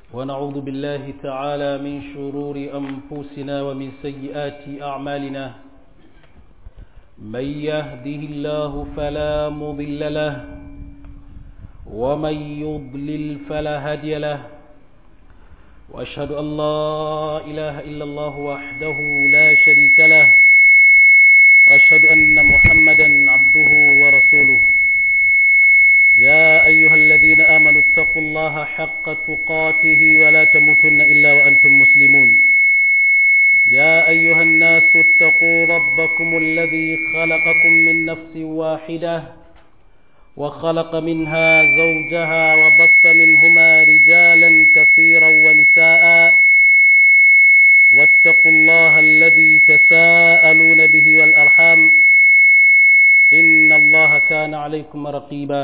ونعوذ بالله تعالى من شرور أنفسنا ومن سيئات أعمالنا من يهده الله فلا مضل له ومن يضلل فلا هادي له وأشهد أن لا إله إلا الله وحده لا شريك له وأشهد أن محمدا عبده ورسوله يا أيها الذين آمنوا اتقوا الله حق تقاته ولا تموتن إلا وأنتم مسلمون يا أيها الناس اتقوا ربكم الذي خلقكم من نفس واحدة وخلق منها زوجها وبث منهما رجالا كثيرا ونساء واتقوا الله الذي تساءلون به والأرحام إن الله كان عليكم رقيبا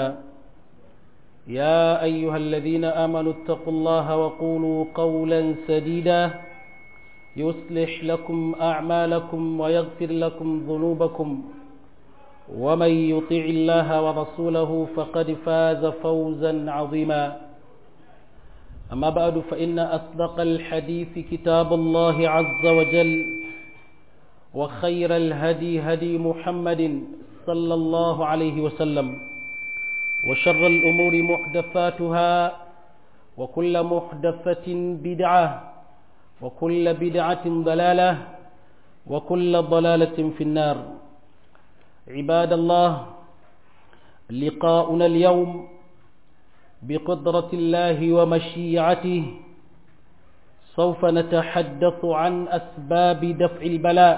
يا أيها الذين آمنوا اتقوا الله وقولوا قولا سديدا يصلح لكم أعمالكم ويغفر لكم ذنوبكم ومن يطع الله ورسوله فقد فاز فوزا عظيما أما بعد فإن أصدق الحديث كتاب الله عز وجل وخير الهدي هدي محمد صلى الله عليه وسلم وشر الأمور محدثاتها وكل محدثة بدعة وكل بدعة ضلالة وكل ضلالة في النار عباد الله لقاؤنا اليوم بقدرة الله ومشيعته سوف نتحدث عن أسباب دفع البلاء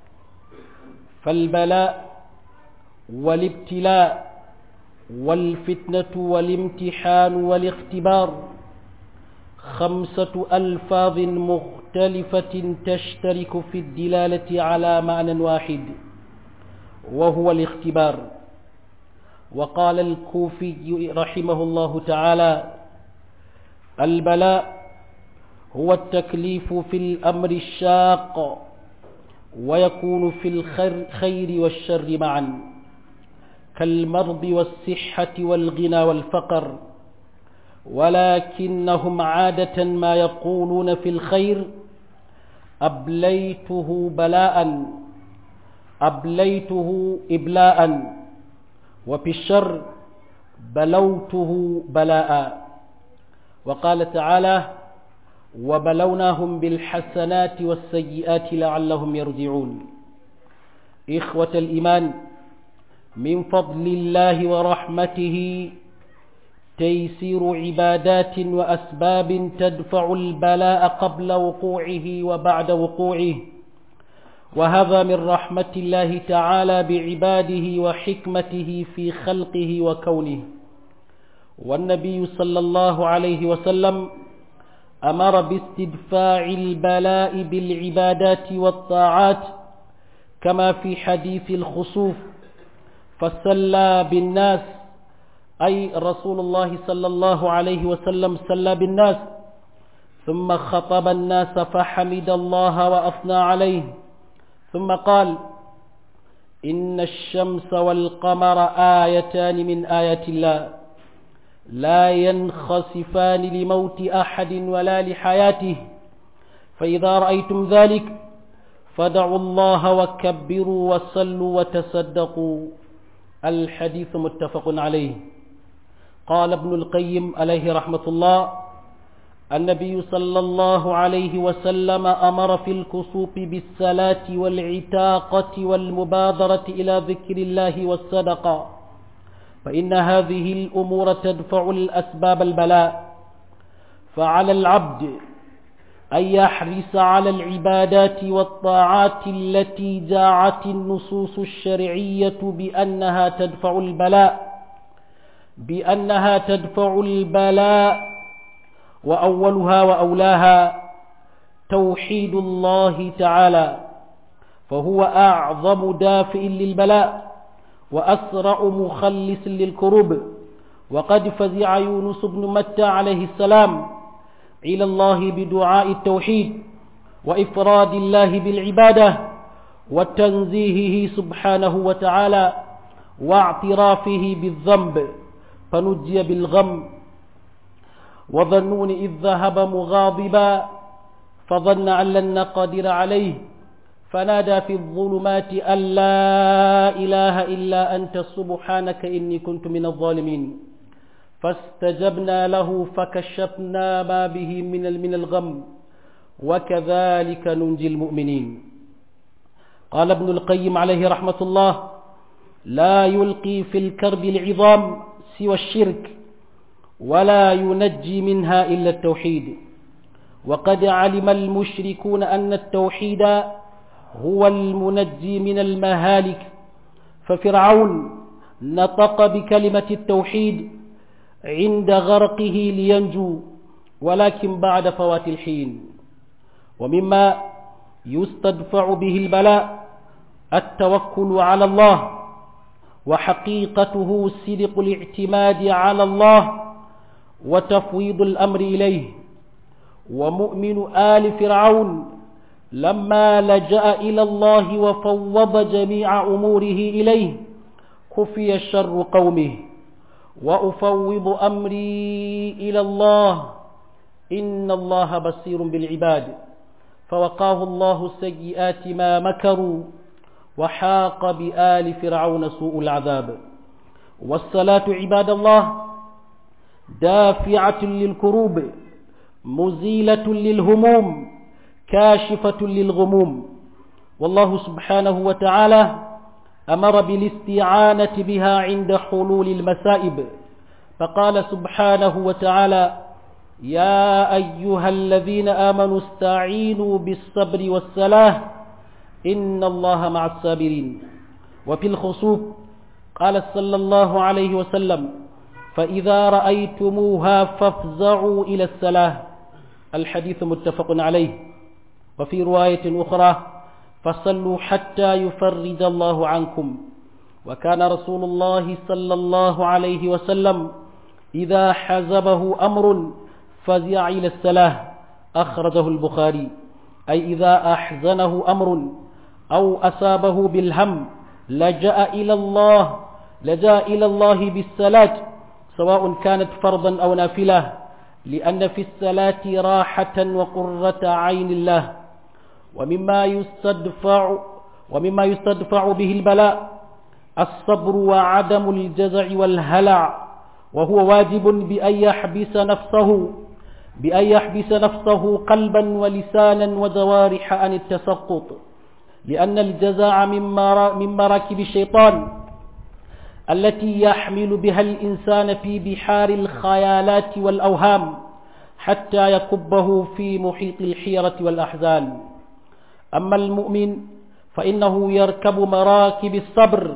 فالبلاء والابتلاء والفتنة والامتحان والاختبار خمسة ألفاظ مختلفة تشترك في الدلالة على معنى واحد وهو الاختبار وقال الكوفي رحمه الله تعالى البلاء هو التكليف في الأمر الشاق ويكون في الخير والشر معا كالمرض والصحة والغنى والفقر ولكنهم عادة ما يقولون في الخير أبليته بلاء أبليته إبلاء وفي الشر بلوته بلاء وقال تعالى وبلوناهم بالحسنات والسيئات لعلهم يرجعون إخوة الإيمان من فضل الله ورحمته تيسير عبادات وأسباب تدفع البلاء قبل وقوعه وبعد وقوعه وهذا من رحمة الله تعالى بعباده وحكمته في خلقه وكونه والنبي صلى الله عليه وسلم أمر باستدفاع البلاء بالعبادات والطاعات كما في حديث الخسوف فسلى بالناس أي رسول الله صلى الله عليه وسلم سلى بالناس ثم خطب الناس فحمد الله وأثنى عليه ثم قال إن الشمس والقمر آيتان من آيات الله لا ينخسفان لموت أحد ولا لحياته فإذا رأيتم ذلك فدعوا الله وكبروا وصلوا وتصدقوا الحديث متفق عليه قال ابن القيم عليه رحمة الله النبي صلى الله عليه وسلم أمر في الكسوف بالصلاة والعتاقة والمبادرة إلى ذكر الله والصدقة فإن هذه الأمور تدفع الأسباب البلاء فعلى العبد أن يحرص على العبادات والطاعات التي جاءت النصوص الشرعية بأنها تدفع البلاء بأنها تدفع البلاء وأولها وأولاها توحيد الله تعالى فهو أعظم دافع للبلاء وأسرع مخلص للكروب وقد فزع يونس بن متى عليه السلام إلى الله بدعاء التوحيد وإفراد الله بالعبادة وتنزيهه سبحانه وتعالى واعترافه بالذنب فنجي بالغم وظنون إذ ذهب مغاضبا فظن أن لن نقدر عليه فنادى في الظلمات أن لا إله إلا أنت سبحانك إني كنت من الظالمين فاستجبنا له فكشفنا ما به من من الغم وكذلك ننجي المؤمنين قال ابن القيم عليه رحمة الله لا يلقي في الكرب العظام سوى الشرك ولا ينجي منها إلا التوحيد وقد علم المشركون أن التوحيد هو المنجي من المهالك ففرعون نطق بكلمة التوحيد عند غرقه لينجو ولكن بعد فوات الحين ومما يستدفع به البلاء التوكل على الله وحقيقته صدق الاعتماد على الله وتفويض الأمر إليه ومؤمن آل فرعون لما لجأ إلى الله وفوض جميع أموره إليه خفي شر قومه وأفوض أمري إلى الله إن الله بصير بالعباد فوقاه الله سيئات ما مكروا وحاق بآل فرعون سوء العذاب والصلاة عباد الله دافعة للكروب مزيلة للهموم كاشفة للغموم والله سبحانه وتعالى أمر بالاستعانة بها عند حلول المسائب فقال سبحانه وتعالى يا أيها الذين آمنوا استعينوا بالصبر والصلاة إن الله مع الصابرين وفي الخصوف قال صلى الله عليه وسلم فإذا رأيتموها فافزعوا إلى الصلاة الحديث متفق عليه وفي رواية أخرى فصلوا حتى يفرج الله عنكم وكان رسول الله صلى الله عليه وسلم إذا حزبه أمر فزع إلى الصلاة أخرجه البخاري أي إذا أحزنه أمر أو أصابه بالهم لجأ إلى الله لجأ إلى الله بالصلاة سواء كانت فرضا أو نافلة لأن في الصلاة راحة وقرة عين الله ومما يستدفع ومما يستدفع به البلاء الصبر وعدم الجزع والهلع وهو واجب بأن يحبس نفسه بأن يحبس نفسه قلبا ولسانا وجوارح عن التسقط لأن الجزاع من مراكب الشيطان التي يحمل بها الإنسان في بحار الخيالات والأوهام حتى يكبه في محيط الحيرة والأحزان أما المؤمن فإنه يركب مراكب الصبر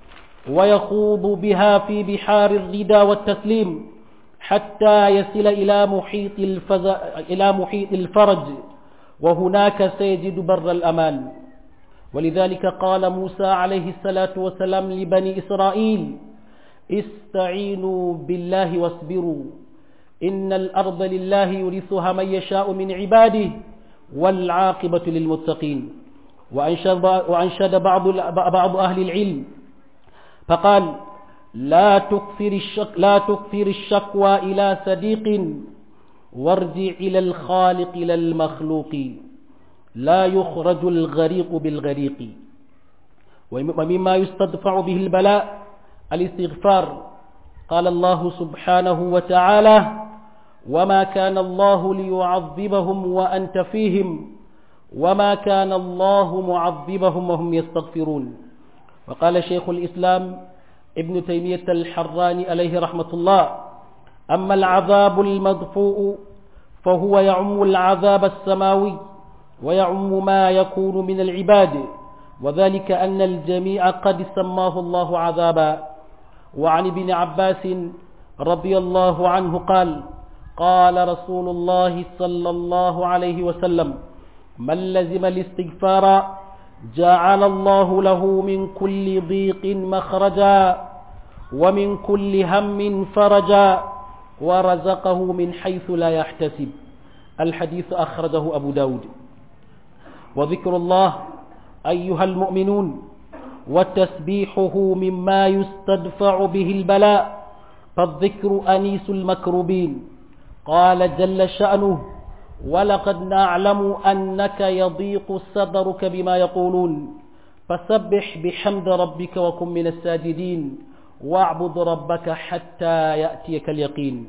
ويخوض بها في بحار الردى والتسليم حتى يصل إلى محيط, الفز... إلى محيط الفرج وهناك سيجد بر الأمان ولذلك قال موسى عليه الصلاة والسلام لبني إسرائيل استعينوا بالله واصبروا إن الأرض لله يورثها من يشاء من عباده والعاقبة للمتقين وأنشد, وأنشد بعض, بعض أهل العلم فقال لا تكثر, الشك لا تكثر الشكوى إلى صديق وارجع إلى الخالق إلى المخلوق لا يخرج الغريق بالغريق ومما يستدفع به البلاء الاستغفار قال الله سبحانه وتعالى وما كان الله ليعذبهم وأنت فيهم وما كان الله معذبهم وهم يستغفرون وقال شيخ الإسلام ابن تيمية الحراني عليه رحمة الله أما العذاب المدفوء فهو يعم العذاب السماوي ويعم ما يكون من العباد وذلك أن الجميع قد سماه الله عذابا وعن ابن عباس رضي الله عنه قال قال رسول الله صلى الله عليه وسلم من لزم الاستغفار جعل الله له من كل ضيق مخرجا ومن كل هم فرجا ورزقه من حيث لا يحتسب الحديث أخرجه أبو داود وذكر الله أيها المؤمنون وتسبيحه مما يستدفع به البلاء فالذكر أنيس المكروبين قال جل شأنه ولقد نعلم أنك يضيق صدرك بما يقولون فسبح بحمد ربك وكن من الساجدين واعبد ربك حتى يأتيك اليقين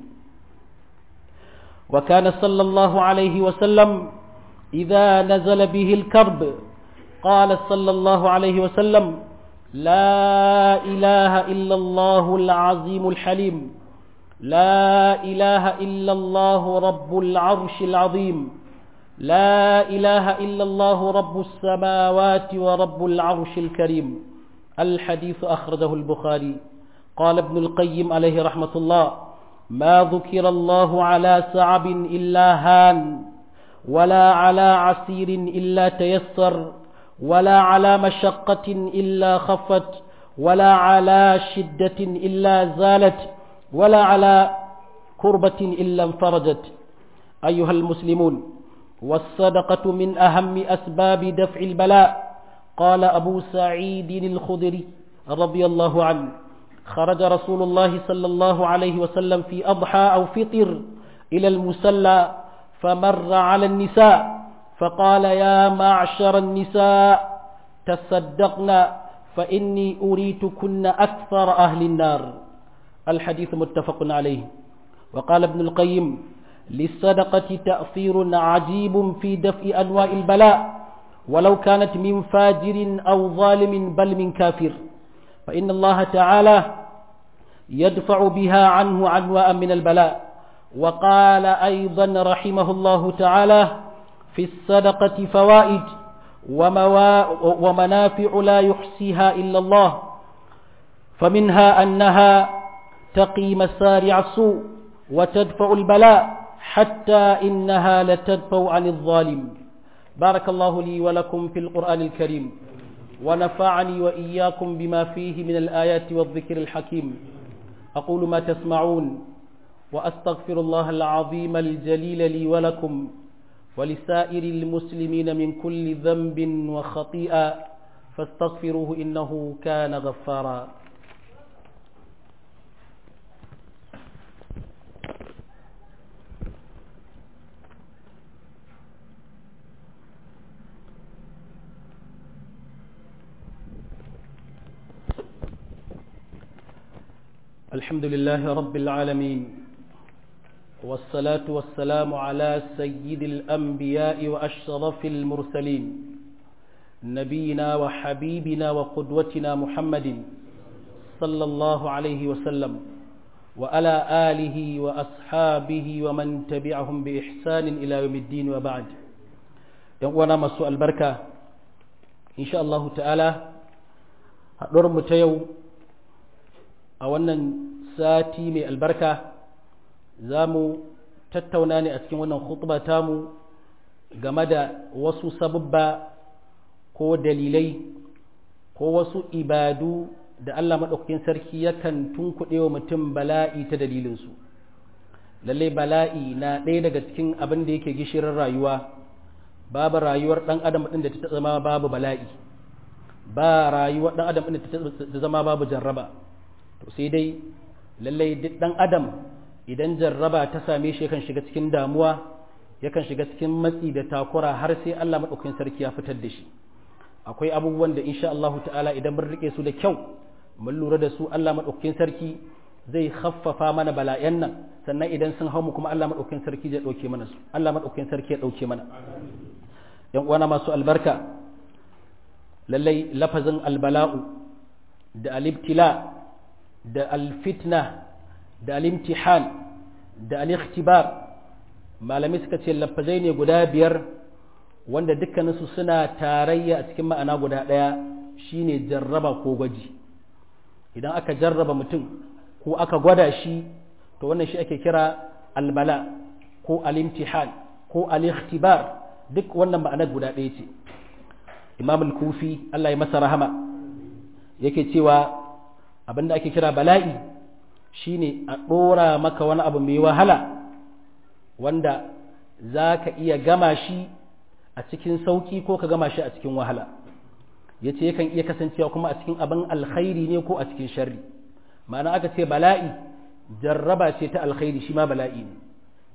وكان صلى الله عليه وسلم إذا نزل به الكرب قال صلى الله عليه وسلم لا إله إلا الله العظيم الحليم لا إله إلا الله رب العرش العظيم لا إله إلا الله رب السماوات ورب العرش الكريم الحديث أخرجه البخاري قال ابن القيم عليه رحمة الله ما ذكر الله على صعب إلا هان ولا على عسير إلا تيسر ولا على مشقة إلا خفت ولا على شدة إلا زالت ولا على كربة إلا انفرجت أيها المسلمون والصدقة من أهم أسباب دفع البلاء قال أبو سعيد الخدري رضي الله عنه خرج رسول الله صلى الله عليه وسلم في أضحى أو فطر إلى المسلى فمر على النساء فقال يا معشر النساء تصدقنا فإني أريتكن أكثر أهل النار الحديث متفق عليه وقال ابن القيم للصدقة تأثير عجيب في دفع أنواع البلاء ولو كانت من فاجر أو ظالم بل من كافر فإن الله تعالى يدفع بها عنه عنواء من البلاء وقال أيضا رحمه الله تعالى في الصدقة فوائد ومنافع لا يحصيها إلا الله فمنها أنها تقي مسارع السوء وتدفع البلاء حتى إنها لتدفع عن الظالم بارك الله لي ولكم في القرآن الكريم ونفعني وإياكم بما فيه من الآيات والذكر الحكيم أقول ما تسمعون وأستغفر الله العظيم الجليل لي ولكم ولسائر المسلمين من كل ذنب وخطيئة فاستغفروه إنه كان غفارا الحمد لله رب العالمين والصلاة والسلام على سيد الأنبياء وأشرف المرسلين نبينا وحبيبنا وقدوتنا محمد صلى الله عليه وسلم وعلى آله وأصحابه ومن تبعهم بإحسان إلى يوم الدين وبعد يوانا مسوء البركة إن شاء الله تعالى هدور متيو أولا ساتي من البركة za mu tattauna ne a cikin wannan khutba tamu game da wasu sababba ko dalilai ko wasu ibadu da Allah maɗaukakin sarki yakan tunkuɗe wa mutum bala'i ta dalilinsu lallai bala'i na ɗaya daga cikin abin da yake gishirin rayuwa babu rayuwar ɗan adam ɗin da ta zama babu bala'i ba rayuwar ɗan adam ɗin da ta zama babu jarraba to sai dai lallai duk ɗan adam idan jarraba ta same shi yakan shiga cikin damuwa yakan shiga cikin matsi da takura har sai Allah maɗaukakin sarki ya fitar da shi akwai abubuwan da insha Allah ta'ala idan mun rike su da kyau mun lura da su Allah maɗaukakin sarki zai khaffafa mana bala'yan nan sannan idan sun hau mu kuma Allah maɗaukakin sarki zai ɗauke mana su Allah maɗaukakin sarki ya ɗauke mana yan uwana masu albarka lallai lafazin albala'u da alibtila da alfitna da alimtihan da alikhtibar malamai suka ce lafazai ne guda biyar wanda dukkaninsu suna tarayya a cikin ma'ana guda ɗaya shine jarraba ko gwaji idan aka jarraba mutum ko aka gwada shi to wannan shi ake kira albala ko alimtihan ko alikhtibar duk wannan ma'ana guda ɗaya ce imam al-kufi Allah ya masa rahama yake cewa abinda ake kira bala'i shine a ɗora maka wani abu mai wahala wanda za ka iya gama shi a cikin sauƙi ko ka gama shi a cikin wahala ya ce yakan iya kasancewa kuma a cikin abin alkhairi ne ko a cikin sharri ma'ana aka ce bala'i jarraba ce ta alkhairi shi ma bala'i ne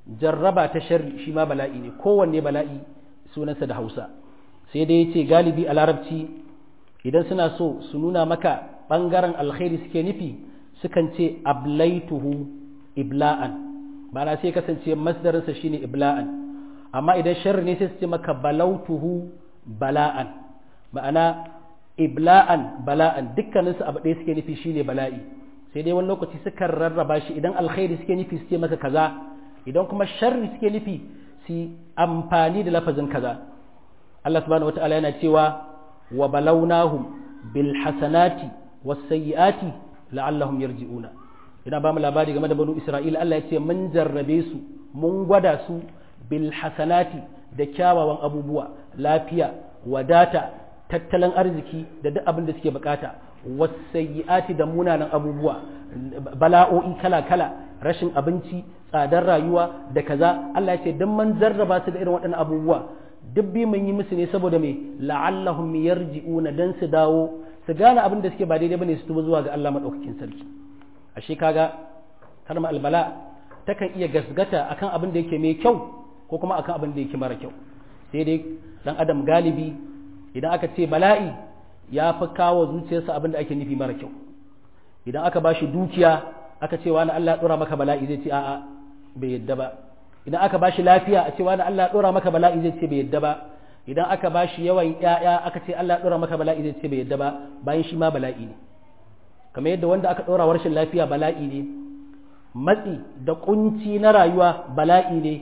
jarraba ta sharri shi ma bala'i ne kowanne bala'i sunansa da hausa sai dai yace galibi a larabci idan suna so su nuna maka ɓangaren alkhairi suke nufi sukan ce ablaituhu ibla'an ma'ana sai kasance masdarinsa shine ibla'an amma idan sharri ne sai su ce maka balautuhu bala'an ma'ana ibla'an bala'an dukkaninsu abu ɗaya suke nufi shine bala'i sai dai wani lokaci sukan rarraba shi idan alkhairi suke nufi su ce masa kaza idan kuma sharri suke nufi su amfani da lafazin kaza Allah subhanahu wata'ala yana cewa wa balawnahum bil hasanati was sayyiati la'allahum yarji'una ina ba mu labari game da banu Isra'ila Allah ya ce mun jarrabe su mun gwada su bil hasanati da kyawawan abubuwa lafiya wadata tattalin arziki da duk abin da suke bukata was sayyiati da munanan abubuwa bala'o'i kala-kala rashin abinci tsadar rayuwa da kaza Allah ya ce dan man jarraba su da irin waɗannan abubuwa duk bi mun yi musu ne saboda me la'allahum yarji'una dan su dawo su gane abin da suke ba daidai bane su tuba zuwa ga Allah madaukakin sarki ashe kaga kalma albala takan iya gasgata akan abin da yake mai kyau ko kuma akan abin da yake mara kyau sai dai dan adam galibi idan aka ce bala'i ya fi kawo zuciyarsa abin da ake nufi mara kyau idan aka bashi dukiya aka ce wani Allah ya dora maka bala'i zai ce a'a bai yadda ba idan aka bashi lafiya a ce wani Allah ya dora maka bala'i zai ce bai yadda ba idan aka bashi yawan ƴaƴa aka ce Allah ya dora maka bala'i zai ce bai yadda ba bayan shi ma bala'i ne kamar yadda wanda aka dora rashin lafiya bala'i ne matsi da kunci na rayuwa bala'i ne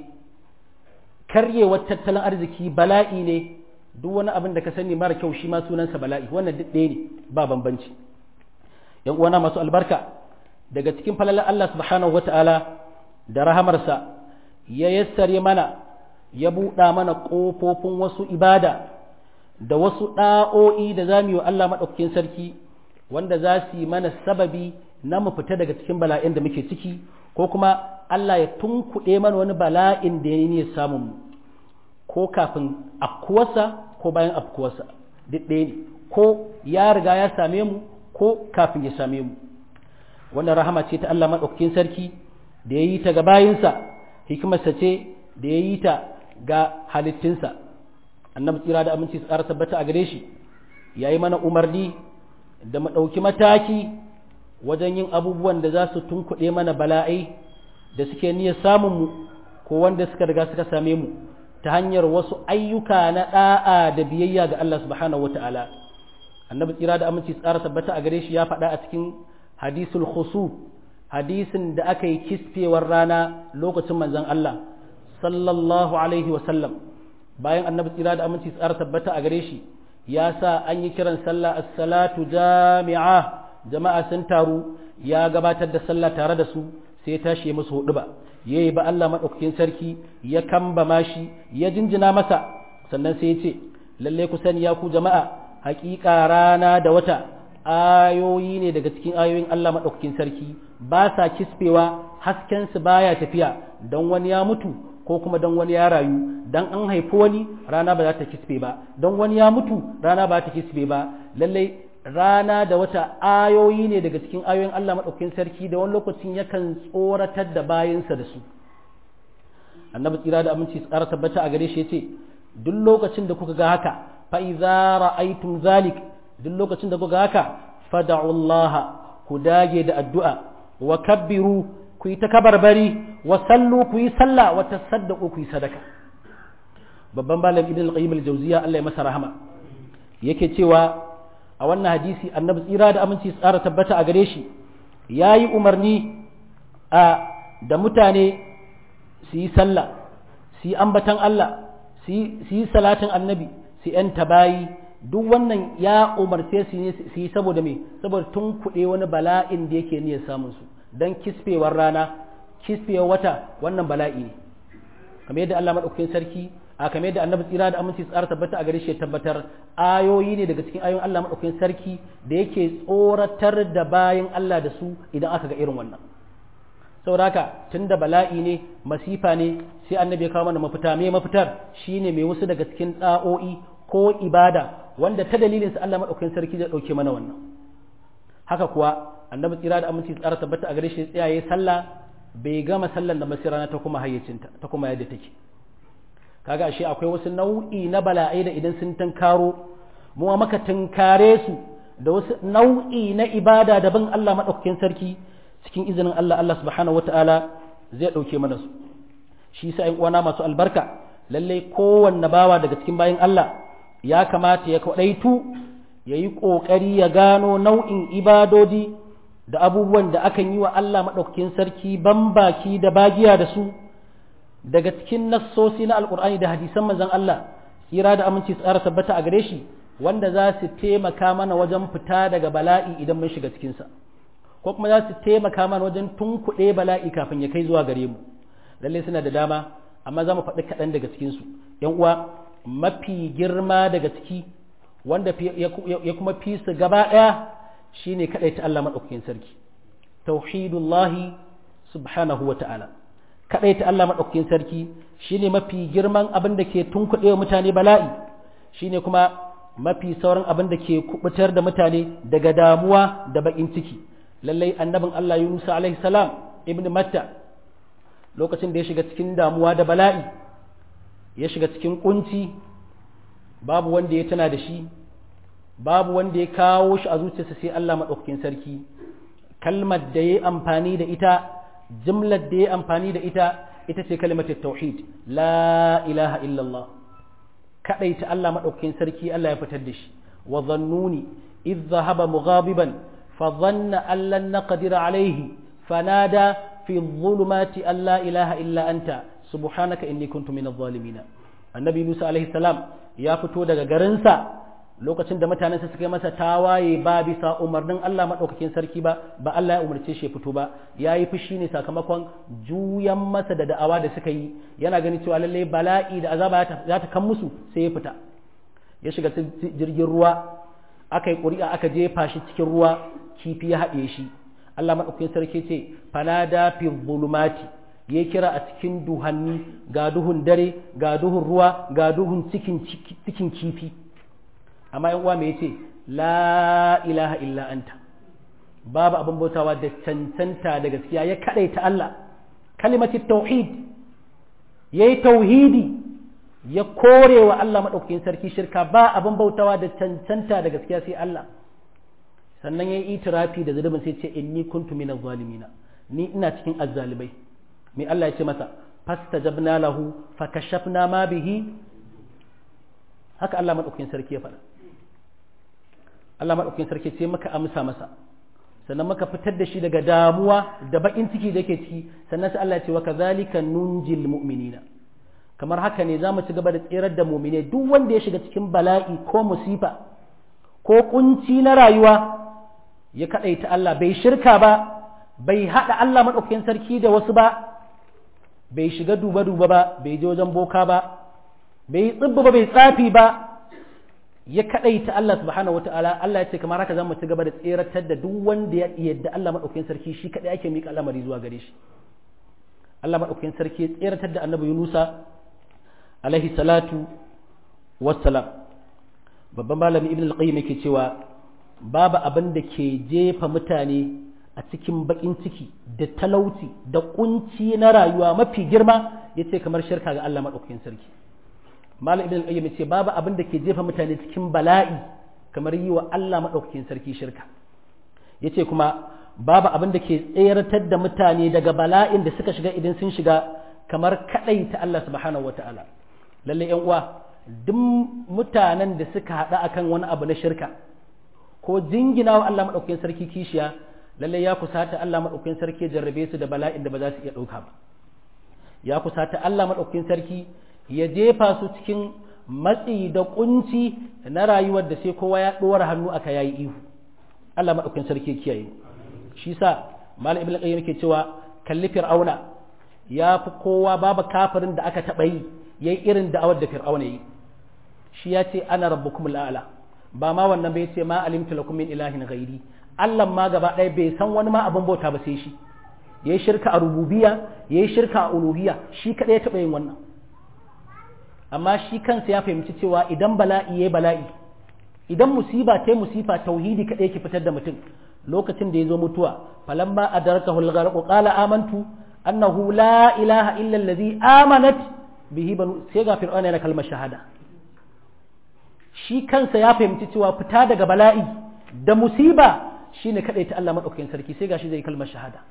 karyewar tattalin arziki bala'i ne duk wani abin da ka sani mara kyau shi ma sunansa bala'i wannan duk ɗaya ne ba bambanci yan uwana masu albarka daga cikin falalar Allah subhanahu wata'ala da rahamarsa ya yassare mana ya buɗa mana ƙofofin wasu ibada da wasu ɗa'o'i da za mu yi wa Allah maɗaukakin sarki wanda za su yi mana sababi na mu fita daga cikin bala'in da muke ciki ko kuma Allah ya tunkuɗe mana wani bala'in da ya yi samun mu ko kafin afkuwarsa ko bayan afkuwarsa duk ɗaya ne ko ya riga ya same mu ko kafin ya same mu wannan rahama ce ta Allah maɗaukakin sarki da ya yi ta ga bayinsa hikimarsa ce da ya yi ta ga halittinsa annabi tsira da aminci tsara tabbata a gare shi ya yi mana umarni da mu ɗauki mataki wajen yin abubuwan da za su tunkuɗe mana bala'ai da suke niyyar samun mu ko wanda suka riga suka same mu ta hanyar wasu ayyuka na ɗa'a da biyayya ga Allah subhanahu wata'ala annabi tsira da aminci tsara tabbata a gare shi ya faɗa a cikin hadisul khusuf hadisin da aka yi kisfewar rana lokacin manzon Allah sallallahu alaihi wasallam bayan annabi tsira da aminci tsara tabbata a gare shi ya sa an yi kiran sallah as-salatu jami'a jama'a sun taru ya gabatar da sallah tare da su sai tashi ya musu hudu ba yayi ba Allah madaukakin sarki ya kambama shi ya jinjina masa sannan sai ya ce lalle ku sani ya ku jama'a haƙiƙa rana da wata ayoyi ne daga cikin ayoyin Allah madaukakin sarki ba sa kispewa hasken su baya tafiya don wani ya mutu ko kuma don wani ya rayu don an haifi wani rana ba za ta kispe ba don wani ya mutu rana ba ta kispe ba lallai rana da wata ayoyi ne daga cikin ayoyin Allah maɗaukakin sarki da wani lokacin yakan tsoratar da bayansa da su annabi tsira da aminci tsara tabbata a gare shi yace duk lokacin da kuka ga haka fa idza ra'aytum zalik duk lokacin da kuka ga haka fad'u Allah ku dage da addu'a wa kabbiru ku yi ta kabarbari wa sallu ku yi sallah wa tasaddaqu ku yi sadaka babban malam ibn al-qayyim al-jawziya Allah ya masa rahama yake cewa a wannan hadisi annabi tsira da aminci tsara tabbata a gare shi yayi umarni a da mutane su yi sallah su yi ambatan Allah su yi salatin annabi su yan tabayi duk wannan ya umarce su ne su yi saboda me saboda tun kuɗe wani bala'in da yake niyyar samun su dan kisfewar rana kisfewar wata wannan bala'i ne kamar yadda Allah madaukakin sarki a kamar yadda annabi tsira da aminci tsara tabbata a gare shi tabbatar ayoyi ne daga cikin ayoyin Allah madaukakin sarki da yake tsoratar da bayan Allah da su idan aka ga irin wannan saboda haka tunda bala'i ne masifa ne sai annabi ya kawo mana mafita me mafitar shine mai wasu daga cikin da'o'i ko ibada wanda ta dalilin sa Allah madaukakin sarki zai dauke mana wannan haka kuwa annabi tsira da aminci tsara tabbata a gare shi tsayaye sallah bai gama sallan da masirana ta kuma hayyacinta ta kuma yadda take kaga ashe akwai wasu nau'i na bala'ai da idan sun tunkaro mu maka tunkare su da wasu nau'i na ibada da bin Allah madaukakin sarki cikin izinin Allah Allah subhanahu wata'ala zai dauke mana su shi yasa ƴan uwana masu albarka lalle kowanne bawa daga cikin bayin Allah ya kamata ya kwadaitu yayi kokari ya gano nau'in ibadodi da abubuwan da akan yi wa Allah madaukakin sarki bambaki da bagiya da su daga cikin nassosi na alkur'ani da hadisan manzon Allah tsira da aminci tsara tabbata a gare shi wanda za su taimaka mana wajen fita daga bala'i idan mun shiga cikinsa ko kuma za su taimaka mana wajen tunkuɗe bala'i kafin ya kai zuwa gare mu lalle suna da dama amma za mu faɗi kaɗan daga cikinsu yan uwa mafi girma daga ciki wanda ya kuma fi su gaba ɗaya shine kaɗai ta Allah maɗaukakin sarki tauhidullahi subhanahu wa ta'ala kaɗai ta Allah maɗaukakin sarki shine mafi girman abin da ke tunkuɗe wa mutane bala'i shine kuma mafi sauran abin da ke kubutar da mutane daga damuwa da baƙin ciki lallai annabin Allah Yunus alaihi salam ibn Matta lokacin da ya shiga cikin damuwa da bala'i ya shiga cikin kunci babu wanda ya tana da shi babu wanda ya kawo shi a zuciyarsa sai Allah maɗaukakin sarki kalmar da ya amfani da ita jimlar da ya amfani da ita ita ce kalimatar tauhid la ilaha illallah kadai ta Allah madaukakin sarki Allah ya fitar da shi wa dhannuni idh dhahaba mughabiban fa dhanna an lan naqdir alayhi fanada fi dhulumati an la ilaha illa anta subhanaka inni kuntu minadh zalimin annabi Musa alaihi salam ya fito daga garinsa lokacin da mutanensa suka yi masa tawaye ba bisa umarnin Allah maɗaukakin sarki ba ba Allah ya umarce shi ya fito ba ya yi fushi ne sakamakon juyan masa da da'awa da suka yi yana ganin cewa lallai bala'i da azaba za ta kan musu sai ya fita ya shiga jirgin ruwa aka yi ƙuri'a aka jefa shi cikin ruwa kifi ya haɗe shi Allah maɗaukakin sarki ce fanada fi zulumati ya kira a cikin duhanni ga duhun dare ga duhun ruwa ga duhun cikin kifi amma yan uwa me yace la ilaha illa anta babu abin bautawa da cancanta da gaskiya ya ta Allah kalimati tauhid yayi tauhidi ya kore wa Allah madaukakin sarki shirka ba abin bautawa da cancanta da gaskiya sai Allah sannan yayi itirafi da zulubin sai ce inni kuntu minaz zalimina ni ina cikin azzalibai me Allah ya ce masa fastajabna lahu fakashafna ma bihi haka Allah madaukakin sarki ya faɗa Allah maɗaukakin sarki sai maka amsa masa sannan maka fitar da shi daga damuwa da baƙin ciki da yake ciki sannan sai Allah ya ce wa kadhalika nunjil mu'minina kamar haka ne zamu ci gaba da tsirar da mu'mine duk wanda ya shiga cikin bala'i ko musifa ko kunci na rayuwa ya kadaita Allah bai shirka ba bai hada Allah maɗaukakin sarki da wasu ba bai shiga duba duba ba bai je wajen boka ba bai tsibba ba bai tsafi ba ya kaɗaita Allah subhanahu wata'ala Allah ya ce kamar haka zamu ci gaba da tseratar da duk wanda ya yadda Allah madaukakin sarki shi kadai ake mika al'amari zuwa gare shi Allah madaukakin sarki ya tseratar da Annabi Yunusa alaihi salatu wassalam babban malami Ibn al-Qayyim yake cewa babu abin da ke jefa mutane a cikin bakin ciki da talauci da kunci na rayuwa mafi girma yace kamar shirka ga Allah madaukakin sarki malam ibn al-qayyim ce babu abin da ke jefa mutane cikin bala'i kamar yi wa Allah madaukakin sarki shirka yace kuma babu abin da ke tseratar da mutane daga bala'in da suka shiga idan sun shiga kamar kadai ta Allah subhanahu wataala lalle yan uwa duk mutanen da suka hada akan wani abu na shirka ko jingina wa Allah madaukakin sarki kishiya lalle ya kusata Allah madaukakin sarki jarrabe su da bala'in da ba za su iya dauka ba ya kusata Allah madaukakin sarki ya jefa su cikin matsi da kunci na rayuwar da sai kowa ya ɗora hannu aka yayi ihu Allah maɗaukin sarki kiyaye shi sa malam ibn qayyim yake cewa kalli fir'auna ya fi kowa babu kafirin da aka taɓa yi yayi irin da'awar da fir'auna yi shi ya ce ana rabbukum al'ala ba ma wannan bai ce ma alimtu lakum min ilahin ghairi Allah ma gaba ɗaya bai san wani ma abin bauta ba sai shi yayi shirka a rububiyya yayi shirka a uluhiyya shi kadai ya taɓa yin wannan amma shi kansa ya fahimci cewa idan bala'i ya bala'i idan musiba ta musifa tauhidi kaɗai ke fitar da mutum lokacin da ya zo mutuwa falamma adaraka hulgharqu qala amantu annahu la ilaha illa allazi amanat bihi banu sai ga fir'auna yana kalmar shahada shi kansa ya fahimci cewa fita daga bala'i da musiba shine kadai ta Allah madaukakin sarki sai gashi zai kalmar shahada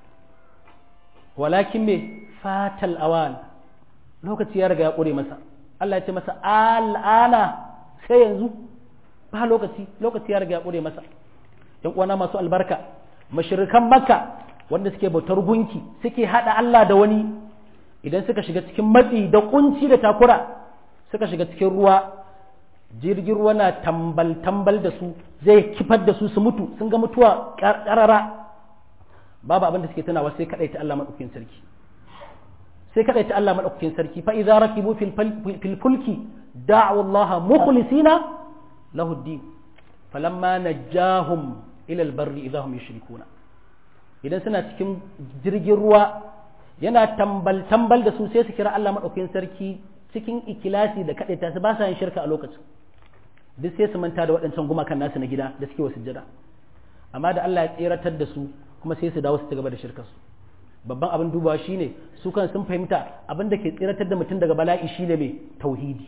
walakin me fatal awan lokaci ya riga ya kure masa Allah ya ce masa al'ana sai yanzu ba lokaci lokaci ya riga ya kure masa yan uwana masu albarka mashirikan makka wanda suke bautar gunki suke hada Allah da wani idan suka shiga cikin matsi da kunci da takura suka shiga cikin ruwa jirgin ruwa na tambal tambal da su zai kifar da su su mutu sun ga mutuwa karara babu abin da suke tunawa sai kadai ta Allah madaukakin sarki sai kadai ta Allah madaukakin sarki fa idza rakibu fil fulki da'u Allah mukhlisina lahu ad-din falamma najjahum ila al-barri idza hum yushrikuna idan suna cikin jirgin ruwa yana tambal tambal da su sai su kira Allah madaukakin sarki cikin ikilasi da kadai ta su ba sa yin shirka a lokacin duk sai su manta da waɗancan gumakan nasu na gida da suke wa sujjada amma da Allah ya tseratar da su kuma sai su dawo su ci gaba da shirkarsu babban abin dubawa shine su kan sun fahimta abin da ke tsiratar da mutum daga bala'i shine mai tauhidi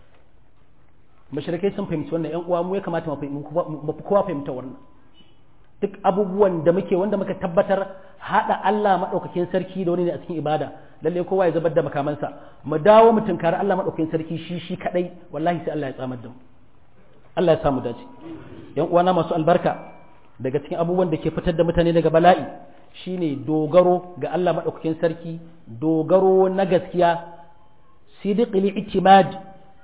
mashirikai sun fahimci wannan yan uwa mu ya kamata mu fi kowa fahimta wannan duk abubuwan da muke wanda muka tabbatar hada Allah madaukakin sarki da wani ne a cikin ibada lalle kowa ya zubar da makamansa mu dawo mu tunkari Allah madaukakin sarki shi shi kadai wallahi sai Allah ya tsamar da mu Allah ya samu dace yan uwana masu albarka daga cikin abubuwan da ke fitar da mutane daga bala'i shine dogaro ga Allah maɗaukakin sarki dogaro na gaskiya sidiqil itimad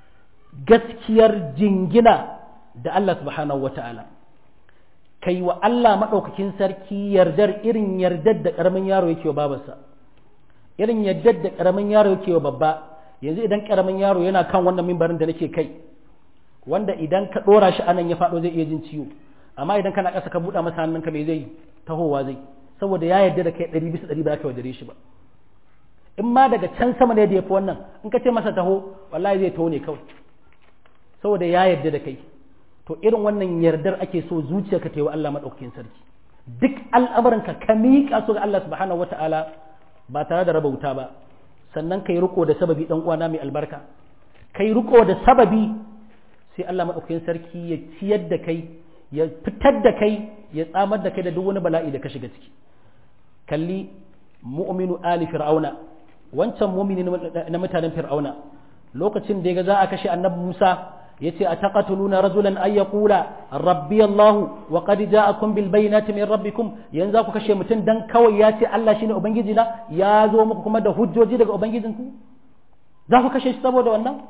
gaskiyar jingina da Allah subhanahu wata'ala kai wa Allah maɗaukakin sarki yardar irin yardar da ƙaramin yaro yake wa babarsa irin yardar da ƙaramin yaro yake wa babba yanzu idan ƙaramin yaro yana kan wannan mimbarin da nake kai wanda idan ka ɗora shi anan ya faɗo zai iya jin ciwo amma idan kana ƙasa ka buɗa masa hannunka mai zai tahowa zai saboda ya yarda da kai ɗari bisa ɗari ba ka wadare shi ba in ma daga can sama ne da ya fi wannan in ka ce masa taho wallahi zai taho ne kawai saboda ya yarda da kai to irin wannan yardar ake so zuciya ka wa Allah maɗaukakin sarki duk al'amuranka ka miƙa su ga Allah subhanahu wata'ala ba tare da raba wuta ba sannan kai riko da sababi dan uwana mai albarka kai riko da sababi sai Allah maɗaukakin sarki ya ciyar da kai ya fitar da kai ya tsamar da kai da duk wani bala'i da ka shiga ciki kalli mu'minu ali fir'auna wancan mu'mini na mutanen fir'auna lokacin da ya ga za a kashe annabi Musa yace ataqatuluna rajulan ay yaqula rabbi Allah wa qad ja'akum bil bayyinati min rabbikum yanzu ku kashe mutum dan kawai ya ce Allah shine ubangiji na ya zo muku kuma da hujjoji daga ubangijinku za ku kashe shi saboda wannan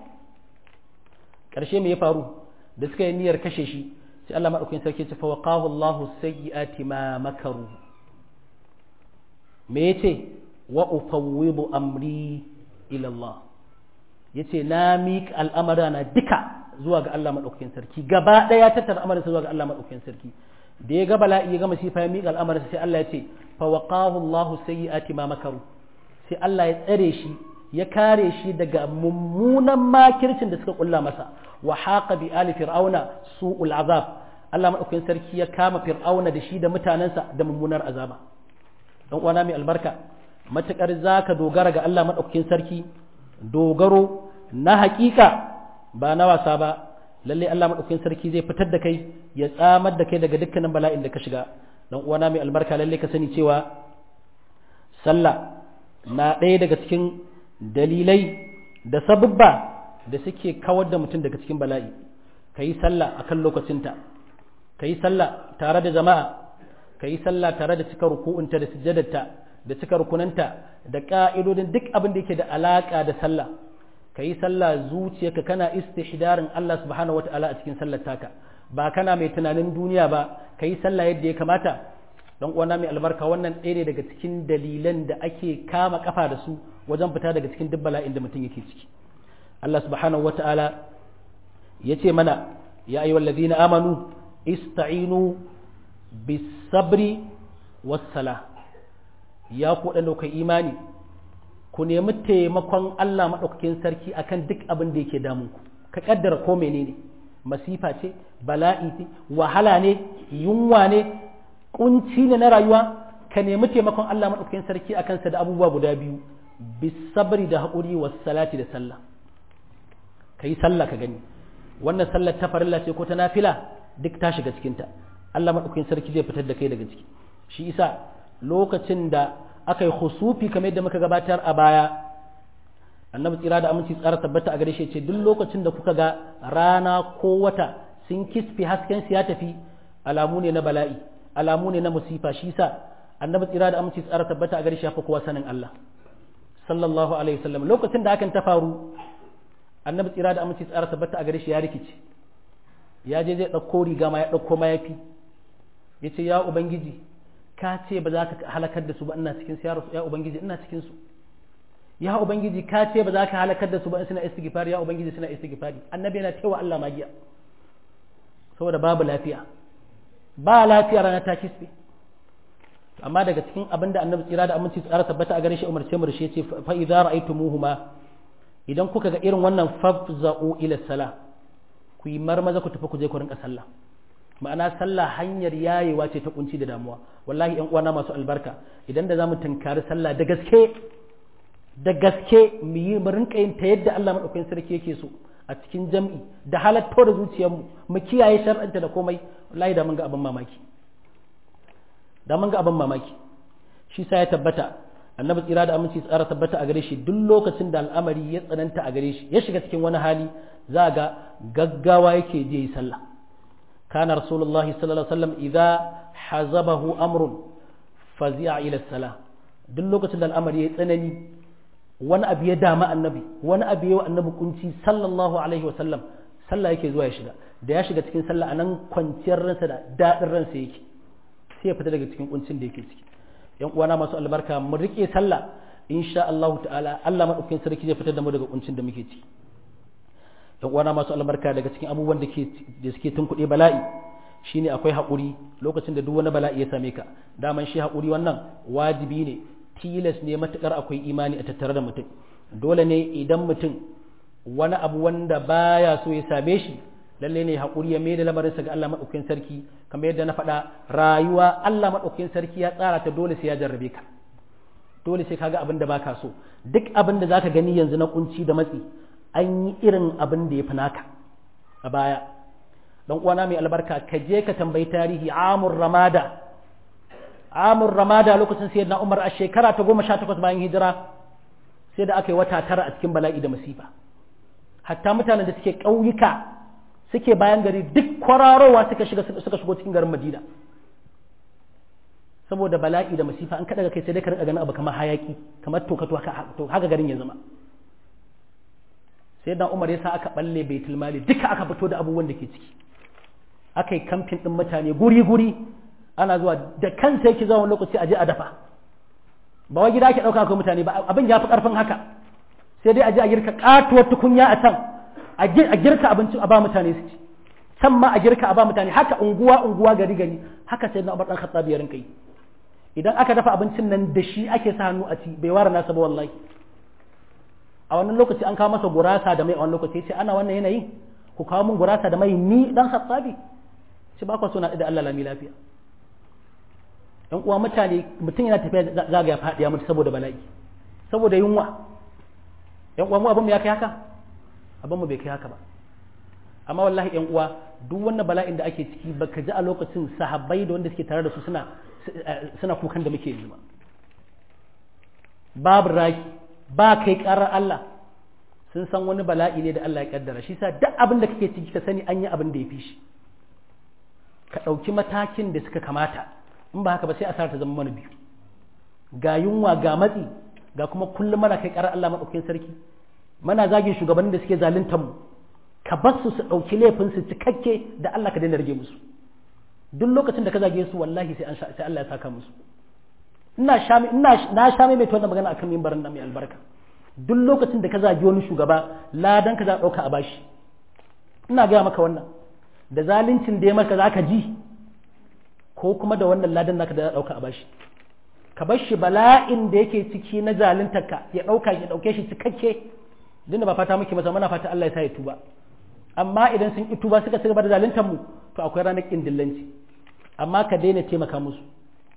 karshe me ya faru da suka yi niyyar kashe shi sai Allah madaukakin sarki ya ce fa waqahu Allahu sayyi'ati ma makaru me yace wa ufawwidu amri ila Allah yace na miƙa al'amara na duka zuwa ga Allah madaukakin sarki gaba daya tattara amarin zuwa ga Allah madaukakin sarki da ya ga bala'i ya ga masifa ya miƙa al'amarin sai Allah ya ce fa waqahu Allahu sayyi'ati ma makaru sai Allah ya tsare shi ya kare shi daga mummunan makircin da suka kulla masa wa haqa bi ali fir'auna su'ul azab Allah madaukakin sarki ya kama fir'auna da shi da mutanensa da mummunar azaba dan uwana mai albarka matukar zaka dogara ga Allah madaukakin sarki dogaro na hakika ba na wasa ba lalle Allah madaukakin sarki zai fitar da kai ya tsamar da kai daga dukkanin bala'in da ka shiga dan uwana mai albarka lalle ka sani cewa sallah na ɗaya daga cikin dalilai da sabubba da suke kawar da mutum daga cikin bala'i ka yi sallah a kan lokacinta ka yi sallah tare da jama'a ka yi sallah tare da cika ruku'unta da sujjadarta da cika rukunanta da ƙa'idodin duk abin da yake da alaƙa da sallah ka yi sallah zuciyarka kana istihdarin Allah subhanahu wa ta'ala a cikin sallar taka ba kana mai tunanin duniya ba ka yi sallah yadda ya kamata don uwana mai albarka wannan ɗaya ne daga cikin dalilan da ake kama kafa da su wajen fita daga cikin duk bala'in da mutum yake ciki Allah subhanahu wa ta'ala ya ce mana ya ayyuhal ladina amanu ista'inu bis sabri was sala ya ku da kai imani ku nemi taimakon Allah madaukakin sarki akan duk abin da yake damun ku ka kaddara ko menene masifa ce bala'i ce wahala ne yunwa ne kunci ne na rayuwa ka nemi taimakon Allah madaukakin sarki akan sa da abubuwa guda biyu bisabri da haƙuri was salati da sallah kai sallah ka gani wannan sallar ta farilla ce ko ta nafila duk ta shiga cikin ta Allah madaukakin sarki zai fitar da kai daga ciki shi isa lokacin da aka yi husufi kamar yadda muka gabatar a baya annabi tsira da aminci tsara tabbata a gare shi ce duk lokacin da kuka ga rana ko wata sun kisfi hasken su ya tafi alamu ne na bala'i alamu ne na musifa shi sa annabi tsira da aminci tsara tabbata a gare shi fa kowa sanin Allah sallallahu alaihi wasallam lokacin da hakan ta faru annabi tsira da aminci tsara tabbata a gare shi ya rikice ya je zai ɗauko riga ma ya ɗauko mayafi ya ce ya ubangiji ka ce ba za ka halakar da su ba ina cikin su ya ubangiji ina cikin su ya ubangiji ka ce ba za ka halakar da su ba suna istighfari ya ubangiji suna istighfari annabi yana cewa Allah magiya saboda babu lafiya ba lafiya rana ta kisbe amma daga cikin abin da annabi tsira da aminci tsara tabbata a gare shi umarce mu shi yace fa idza ra'aytumuhuma idan kuka ga irin wannan fafza'u ila sala ku yi marmaza ku tafi ku je ku rinka sallah ma'ana sallah hanyar yayewa ce ta kunci da damuwa wallahi yan uwana masu albarka idan da zamu tunkari sallah da gaske da gaske mu yi mu rinka yin ta yadda Allah madaukakin sarki yake so a cikin jam'i da halatto da zuciyarmu mu kiyaye shar'anta da komai wallahi da mun ga abin mamaki da mun ga abin mamaki shi sa ya tabbata annabi tsira da aminci tsara tabbata a gare shi duk lokacin da al'amari ya tsananta a gare shi ya shiga cikin wani hali za ga gaggawa yake je yi sallah kana rasulullahi sallallahu alaihi wasallam idza hazabahu amrun fazi'a ila salah duk lokacin da al'amari ya tsanani wani abu ya dama annabi wani abu ya annabi kunci sallallahu alaihi wasallam sallah yake zuwa ya shiga da ya shiga cikin sallah anan kwanciyar ransa da dadin ransa yake sai ya fita daga cikin kuncin da yake ciki yan uwana masu albarka mu rike sallah insha Allah ta'ala Allah madaukakin sarki zai fitar da mu daga kuncin da muke ciki yan uwana masu albarka daga cikin abubuwan da ke da suke tunkuɗe bala'i shine akwai haƙuri lokacin da duk wani bala'i ya same ka daman shi haƙuri wannan wajibi ne tilas ne matukar akwai imani a tattare da mutum dole ne idan mutum wani abu wanda baya so ya same shi lalle ne haƙuri ya mai da lamarinsa ga Allah maɗaukakin sarki kamar yadda na faɗa rayuwa Allah maɗaukakin sarki ya tsara ta dole sai ya jarrabe ka dole sai kaga abin da baka so duk abin da zaka gani yanzu na kunci da matsi an yi irin abin da ya fi naka a baya dan uwana mai albarka ka je ka tambayi tarihi amur ramada amur ramada lokacin sayyidina umar a shekara ta goma sha takwas bayan hijira sai da aka yi wata tara a cikin bala'i da masifa hatta mutanen da suke ƙauyuka suke bayan gari duk kwararowa suka shiga suka shigo cikin garin madina saboda bala'i da masifa an kaɗa kai sai dai ka riƙa ganin abu kamar hayaki kamar toka to haka garin ya zama sai dan umar ya sa aka balle baitul mali duka aka fito da abubuwan da ke ciki aka yi kamfin ɗin mutane guri-guri ana zuwa da kansa yake zuwa wani lokaci a je a dafa ba wai gida ake ɗauka akwai mutane ba abin ya fi ƙarfin haka sai dai a je a girka ƙatuwar tukunya a can a girka abinci a ba mutane su ci can ma a girka a ba mutane haka unguwa unguwa gari gari haka sai na Umar dan Khattab ya rinka yi idan aka dafa abincin nan da shi ake sa hannu a ci bai ware nasa ba wallahi a wannan lokaci an kawo masa gurasa da mai a wannan lokaci ce ana wannan yanayin ku kawo min gurasa da mai ni dan Khattabi shi ba ku so na da Allah lami lafiya dan uwa mutane mutum yana tafiya zaga ya faɗi ya mutu saboda bala'i saboda yunwa yan uwa mu abin mu ya kai haka abin mu bai kai haka ba amma wallahi yan uwa duk wannan bala'in da ake ciki baka ji a lokacin sahabbai da wanda suke tare da su suna suna kukan da muke yi ba babu raki ba kai karar Allah sun san wani bala'i ne da Allah ya kaddara shi sa duk abin da kake ciki ka sani an yi abin da ya fi shi ka ɗauki matakin da suka kamata in ba haka ba sai asara ta zama mana biyu ga yunwa ga matsi ga kuma kullum mana kai karar Allah maɗaukin sarki mana zagin shugabannin da suke zaluntar mu ka bar su su ɗauki laifin su cikakke da Allah ka daina rage musu duk lokacin da ka zage su wallahi sai sai Allah ya saka musu ina sha ina na sha mai wannan magana akan mimbarin nan mai albarka duk lokacin da ka zage wani shugaba ladan ka za ka ɗauka a bashi ina gaya maka wannan da zaluncin da ya maka za ka ji ko kuma da wannan ladan naka da za ɗauka a bashi ka bar shi bala'in da yake ciki na zaluntarka ya ɗauka ya ɗauke shi cikakke dinda ba fata muke masa muna fata Allah ya sa ya tuba amma idan sun ki tuba suka cigaba da zaluntar mu to akwai ranar kin dillanci amma ka daina taimaka musu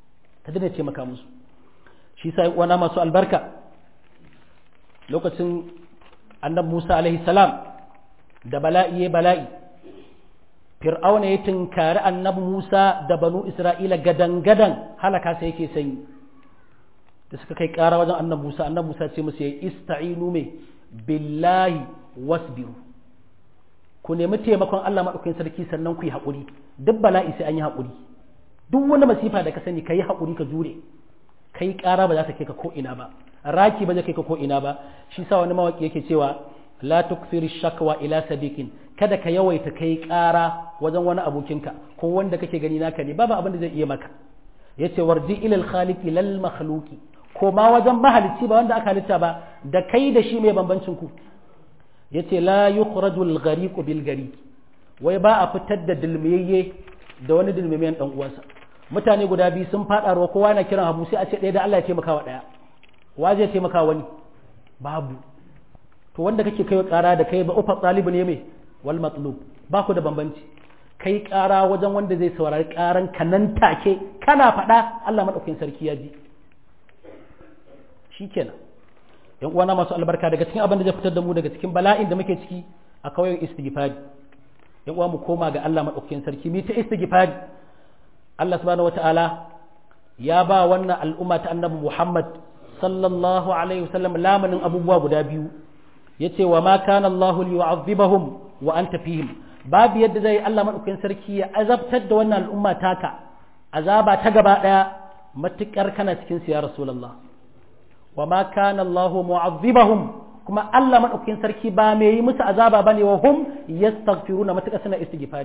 ka daina taimaka musu shi sa uwana masu albarka lokacin annabi Musa alaihi salam da bala'i ya bala'i fir'auna ya tunkari annabi Musa da banu Isra'ila gadan-gadan halaka sai yake sanyi da suka kai ƙara wajen annabi Musa annabi Musa ce musu ya ista'inu me billahi wasbiru ku nemi taimakon Allah maɗaukakin sarki sannan ku yi haƙuri duk bala'i sai an yi haƙuri duk wani masifa da ka sani ka yi haƙuri ka jure kai ƙara ba za ta kai ka ko ina ba raki ba zai kai ka ko ina ba shi sa wani mawaki yake cewa la tukthir shakwa ila sadiqin kada ka yawaita kai ƙara wajen wani abokinka ko wanda kake gani naka ne babu abin da zai iya maka yace warji ila al khaliqi lal makhluqi ko ma wajen mahalicci ba wanda aka halitta ba da kai da shi mai bambancin ku yace la yukhrajul ghariq bil gariq wai ba a fitar da dilmiyayye da wani dilmiyan dan uwansa mutane guda biyu sun fada ruwa kowa na kiran habu sai a ce ɗaya da Allah ya taimaka wa ɗaya wa zai taimaka wani babu to wanda kake kai ƙara da kai ba ufa talibu ne mai wal matlub ba ku da bambanci kai ƙara wajen wanda zai saurari ƙaran ka nan take kana faɗa Allah madaukakin sarki ya ji shikenan yan uwana masu albarka daga cikin abin da zai fitar da mu daga cikin bala'in da muke ciki a kauyen istighfari yan uwa mu koma ga Allah madaukakin sarki mi ta istighfari Allah subhanahu wataala ya ba wannan al'umma ta annabi Muhammad sallallahu alaihi wasallam lamanin abubuwa guda biyu yace wa ma kana Allah liyu'adhibahum wa anta fihim babu yadda zai Allah madaukakin sarki ya azabtar da wannan al'umma taka azaba ta gaba daya matukar kana cikin su ya rasulullah wa ma kana Allahu mu'azzibahum kuma Allah madaukakin sarki ba mai yi musu azaba bane wa hum yastaghfiruna matuƙa suna istighfari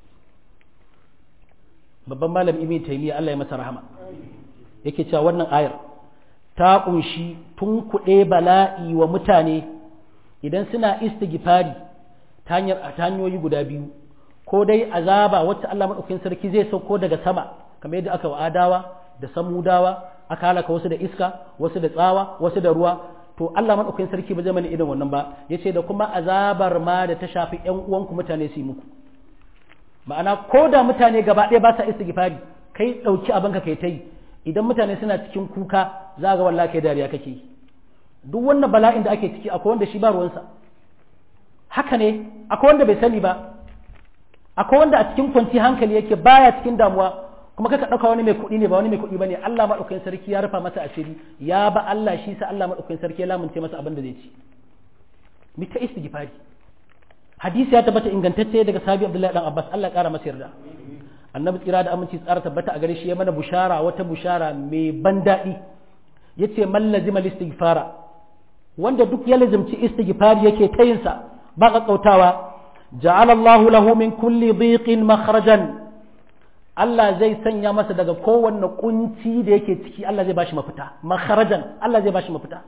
babban malam ibn taymiya Allah ya masa rahama yake cewa wannan ayar ta kunshi tun kuɗe bala'i wa mutane idan suna istighfari ta hanyar ta hanyoyi guda biyu ko dai azaba wacce Allah madaukakin sarki zai sauko daga sama kamar yadda aka wa adawa da samudawa aka halaka wasu da iska wasu da tsawa wasu da ruwa to Allah madaukakin sarki ba zai mana irin wannan ba yace da kuma azabar ma da ta shafi ƴan uwanku mutane su yi muku ma'ana ko da mutane gaba ɗaya ba sa istighfari kai ɗauki abin ka kai ta yi idan mutane suna cikin kuka za ga wallahi kai dariya kake yi duk wannan bala'in da ake ciki akwai wanda shi ba ruwansa haka ne akwai wanda bai sani ba akwai wanda a cikin kwanci hankali yake baya cikin damuwa kuma kaka ɗauka wani mai kuɗi ne ba wani mai kuɗi bane Allah maɗaukakin sarki ya rufa masa asiri ya ba Allah shi sa Allah maɗaukakin sarki ya lamunce masa abin da zai ci mi ta istighfari hadisi ya tabbata ingantacce daga sahabi Abdullahi dan Abbas Allah ƙara masa yarda annabi tsira da aminci tsara tabbata a gare shi ya mana bushara wata bushara mai ban daɗi yace man lazima istighfara wanda duk ya lazimci istighfari yake ta yin sa ba kakkautawa ja'ala Allahu lahu min kulli dhiqin makhrajan Allah zai sanya masa daga kowanne kunci da yake ciki Allah zai bashi mafita makharajan Allah zai bashi mafita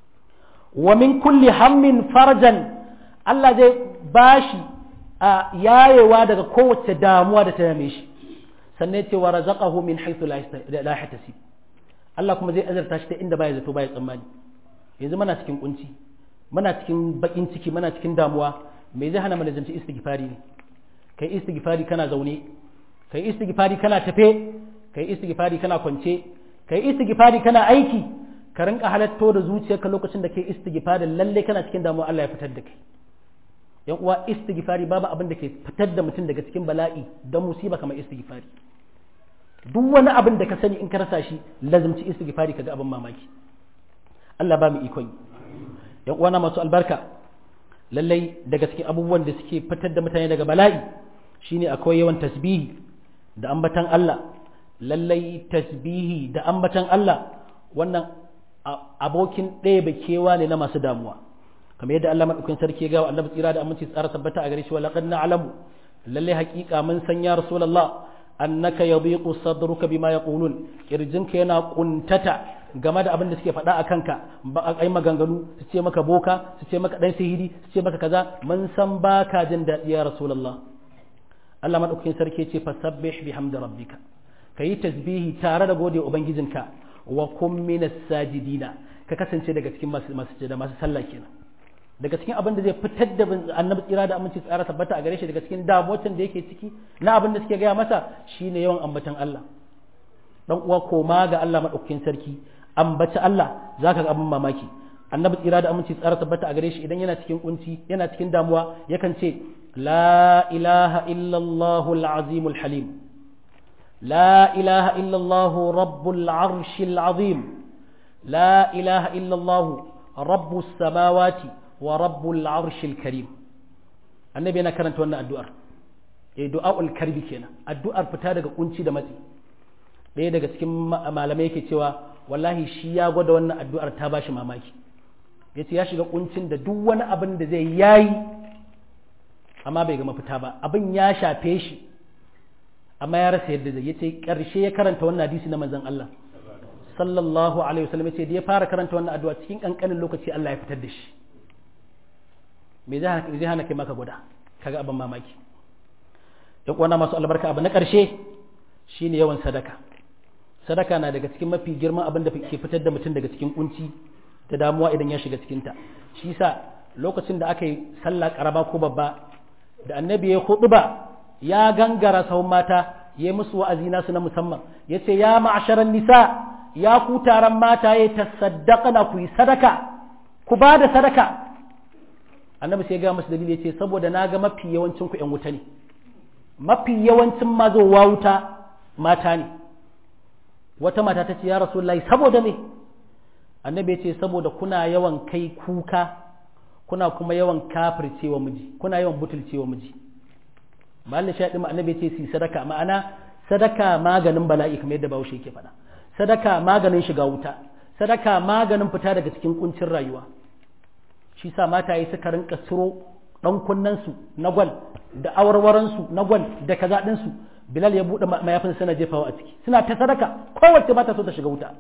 wa min kulli hammin farajan Allah zai bashi a yayewa daga kowace damuwa da ta yame shi sannan ce wa razaqahu min haythu la yahtasib Allah kuma zai azarta shi ta inda baya zato baya tsammani yanzu muna cikin kunci muna cikin bakin ciki muna cikin damuwa me zai hana mu lazanci istighfari ne kai istighfari kana zaune kai istighfari kana tafe kai istighfari kana kwance kai istighfari kana aiki ka rinka halatto da zuciyarka lokacin da kai istighfari lalle kana cikin damuwa Allah ya fitar da kai yan uwa istighfari babu abin da ke fitar da mutum daga cikin bala'i don musiba kamar istighfari duk wani abin da ka sani in ka rasa shi lazimci istighfari kaga abin mamaki Allah ba mu ikon yan uwa na masu albarka lallai daga cikin abubuwan da suke fitar da mutane daga bala'i shine akwai yawan tasbihi da ambatan Allah lallai tasbihi da ambatan Allah wannan abokin ɗaya kewa ne na masu damuwa kamar yadda Allah madaukakin sarki ya ga annabi tsira da aminci tsara tabbata a gare shi wa laqad na'lamu lallai haƙiƙa mun san ya rasulullah annaka yadhiqu sadruka bima yaqulun kirjinka yana kuntata game da abin da suke faɗa a kanka ba a kai maganganu su ce maka boka su ce maka dan sihiri su ce maka kaza mun san baka jin daɗi ya rasulullah Allah madaukakin sarki ce fasabbih bihamdi rabbika kayi tasbihi tare da gode ubangijinka wa kum minas sajidina ka kasance daga cikin masu masu da masu sallah kenan daga cikin abin da zai fitar da annabi tsira da aminci tsara tabbata a gare shi daga cikin damuwacin da yake ciki na abin da suke gaya masa shine yawan ambatan Allah dan uwa koma ga Allah madaukakin sarki ambaci Allah zaka ga abin mamaki annabi tsira da aminci tsara tabbata a gare shi idan yana cikin kunci yana cikin damuwa yakan ce la ilaha illallah al-azim al-halim la ilaha illallah rabbul arsh al-azim la ilaha illallah rabbus samawati wa rabbul arsh al-karim annabi yana karanta wannan addu'ar eh du'aul karbi kenan addu'ar fita daga kunci da matsi ɗaya daga cikin malamai yake cewa wallahi shi ya gwada wannan addu'ar ta bashi mamaki ya ce ya shiga kuncin da duk wani abin da zai yayi amma bai ga mafita ba abin ya shafe shi amma ya rasa yadda zai ya ce ƙarshe ya karanta wannan hadisi na manzon Allah sallallahu alaihi wasallam ya ce da ya fara karanta wannan addu'a cikin kankanin lokaci Allah ya fitar da shi me zai hana kai maka gwada kaga abin mamaki ya kwana masu albarka abu na ƙarshe shine yawan sadaka sadaka na daga cikin mafi girman abin da ke fitar da mutum daga cikin kunci da damuwa idan ya shiga cikinta shi sa lokacin da aka yi sallah karaba ko babba da annabi ya hudu ba ya gangara sahun mata ya musu wa'azi nasu na musamman ya ce ya ma'asharan nisa ya ku taron mata ya tasaddaka na ku yi sadaka ku ba da sadaka annabi sai ya ga musu dalili ya ce saboda na ga mafi yawancin ku yan wuta ne mafi yawancin mazowa wuta mata ne wata mata ta ce ya rasulullahi saboda me annabi ya ce saboda kuna yawan kai kuka kuna kuma yawan kafircewa miji kuna yawan butulcewa miji malin shaɗi annabi ya ce su sadaka ma'ana sadaka maganin bala'i kamar yadda bahaushe yake faɗa sadaka maganin shiga wuta sadaka maganin fita daga cikin kuncin rayuwa shi sa mataye suka rinka siro ɗan kunnensu na gwal da awarwaransu na gwal da kaza ɗinsu bilal ya buɗe mayafin suna jefawa a ciki suna ta sadaka kowace ba ta so ta shiga wuta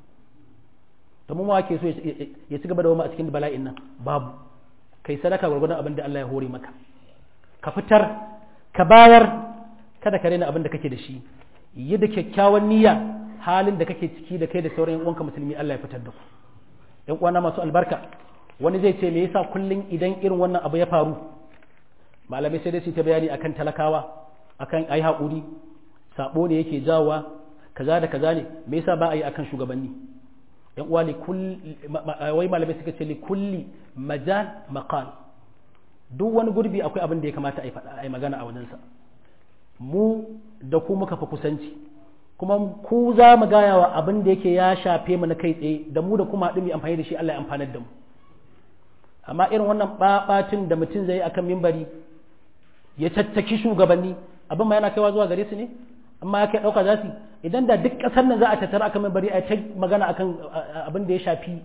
to mu ke so ya ci gaba da wama a cikin bala'in nan babu kai sadaka gwargwadon abin da Allah ya hore maka ka fitar ka bayar kada ka rena abin da kake da shi yi da kyakkyawan niyya halin da kake ciki da kai da sauran yan uwanka musulmi Allah ya fitar da ku yan uwana masu albarka wani zai ce me yasa kullun idan irin wannan abu ya faru malamai sai dai su ta bayani akan talakawa akan ai haƙuri sabo ne yake jawowa kaza da kaza ne me yasa ba a yi akan shugabanni yan uwa li wai malamai suka ce li kulli majal maqal duk wani gurbi akwai abin da ya kamata a yi magana a wajensa mu da ku muka fi kusanci kuma ku za mu gaya wa abin da yake ya shafe mu na kai tsaye da mu da kuma haɗu mai amfani da shi Allah ya amfanar da mu amma irin wannan ɓaɓatin da mutum zai yi akan mimbari ya caccaki shugabanni abin ma yana kaiwa zuwa gare su ne amma ya kai ɗauka za su idan da duk ƙasar nan za a tattara akan mimbari a ta magana akan abin da ya shafi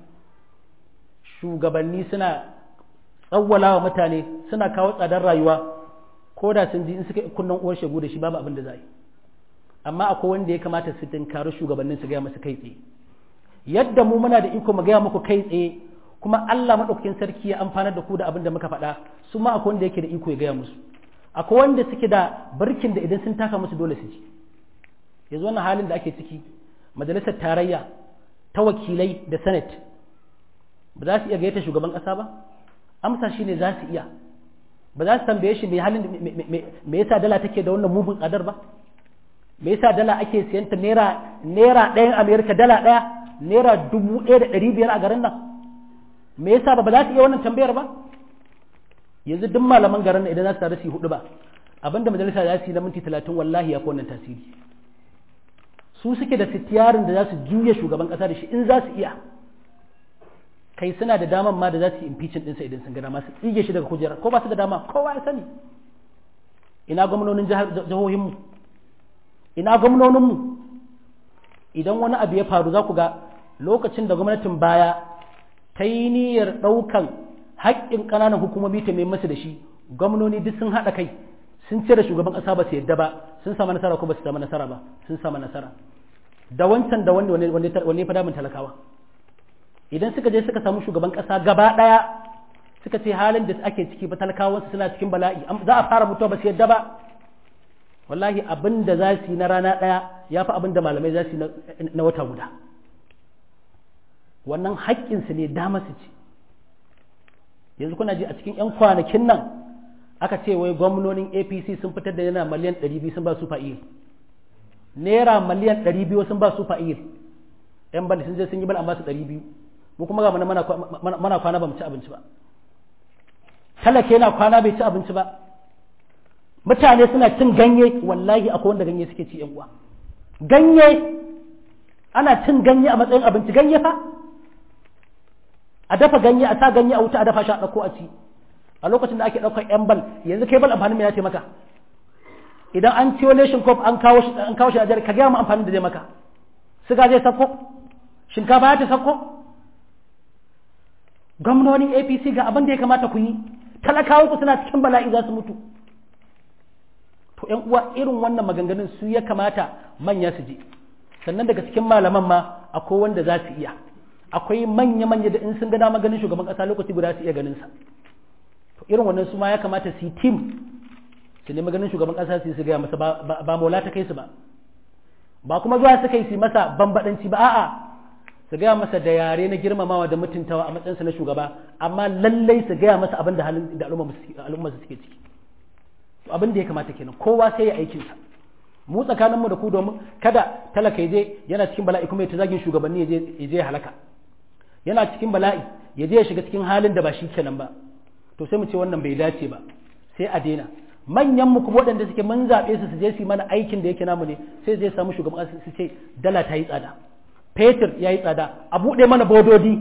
shugabanni suna tsawwala wa mutane suna kawo tsadar rayuwa ko da sun ji in suka kunnan uwar shegu da shi babu abin da za yi amma akwai wanda ya kamata su tinkari shugabannin su gaya masu kai tsaye yadda mu muna da iko mu gaya muku kai tsaye kuma Allah madaukakin sarki ya amfanar da ku da abin da muka faɗa su ma akwai wanda yake da iko ya gaya musu akwai wanda suke da barkin da idan sun taka musu dole su ji yanzu wannan halin da ake ciki majalisar tarayya ta wakilai da senate ba za su iya gayyata shugaban ƙasa ba amsa shi ne za su iya ba za su tambaye shi me halin me yasa dala take da wannan mugun tsadar ba me yasa dala ake siyan ta naira naira ɗayan amerika dala ɗaya naira dubu ɗaya da ɗari biyar a garin nan me yasa ba ba za su iya wannan tambayar ba yanzu duk malaman garin nan idan za su tare su yi hudu ba abinda majalisa za su yi na minti talatin wallahi ya fi wannan tasiri su suke da sitiyarin da za su juya shugaban ƙasa da shi in za su iya kai suna da daman ma da za su yi impeachment ɗinsa idan sun gana masu tsige shi daga kujerar ko ba su da dama kowa ya sani ina gwamnonin jihohinmu ina gwamnoninmu idan wani abu ya faru za ku ga lokacin da gwamnatin baya ta yi niyyar ɗaukan haƙƙin ƙananan hukumomi ta mai masu da shi gwamnoni duk sun haɗa kai sun cire shugaban ƙasa ba su yadda ba sun samu nasara ko ba su samu nasara ba sun samu nasara da wancan da wanda wanda ya fada min talakawa idan suka je suka samu shugaban ƙasa gaba ɗaya suka ce halin da ake ciki ba talakawansu suna cikin bala'i za a fara mutuwa ba su yadda ba wallahi abin da za su yi na rana ɗaya ya fi abin da malamai za su yi na wata guda wannan haƙƙinsu ne dama su ce yanzu kuna ji a cikin 'yan kwanakin nan aka ce wai gwamnonin apc sun fitar da yana miliyan 200 sun ba su fa'i naira miliyan ɗari biyu sun ba su fa'il yan bal sun je sun yi bal an ba su ɗari biyu mu kuma ga mana mana kwana ba mu ci abinci ba talaka yana kwana bai ci abinci ba mutane suna cin ganye wallahi akwai wanda ganye suke ci yan uwa ganye ana cin ganye a matsayin abinci ganye fa a dafa ganye a sa ganye a wuta a dafa shi a ɗauko a ci a lokacin da ake ɗaukar yan bal yanzu kai bal amfanin me ya ce maka idan an ciwo nation cup an kawo shi an kawo shi a ka gaya mu amfanin da zai maka siga zai sako shinkafa ya ta sako gwamnonin apc ga abin da ya kamata ku yi talakawan ku suna cikin bala'i za su mutu to yan uwa irin wannan maganganun su ya kamata manya su je sannan daga cikin malaman ma akwai wanda za su iya akwai manya manya da in sun ga dama ganin shugaban kasa lokaci guda su iya ganin sa to irin wannan su ma ya kamata su yi team su nemi ganin shugaban kasa su gaya masa ba mola ta kai su ba ba kuma zuwa suka yi su masa bambadanci ba a'a su gaya masa da yare na girmamawa da mutuntawa a matsayinsa na shugaba amma lallai su gaya masa abin da halin da al'umma su suke ciki to abin da ya kamata kenan kowa sai ya aikin sa mu tsakanin mu da ku domin kada talaka ya je yana cikin bala'i kuma ya ta zagin shugabanni ya je ya je halaka yana cikin bala'i ya je ya shiga cikin halin da ba shi kenan ba to sai mu ce wannan bai dace ba sai a daina manyan mu kuma waɗanda suke mun zaɓe su su je su yi mana aikin da yake namu ne sai zai samu shugaban ƙasa su ce dala ta yi tsada fetur ya yi tsada a buɗe mana bododi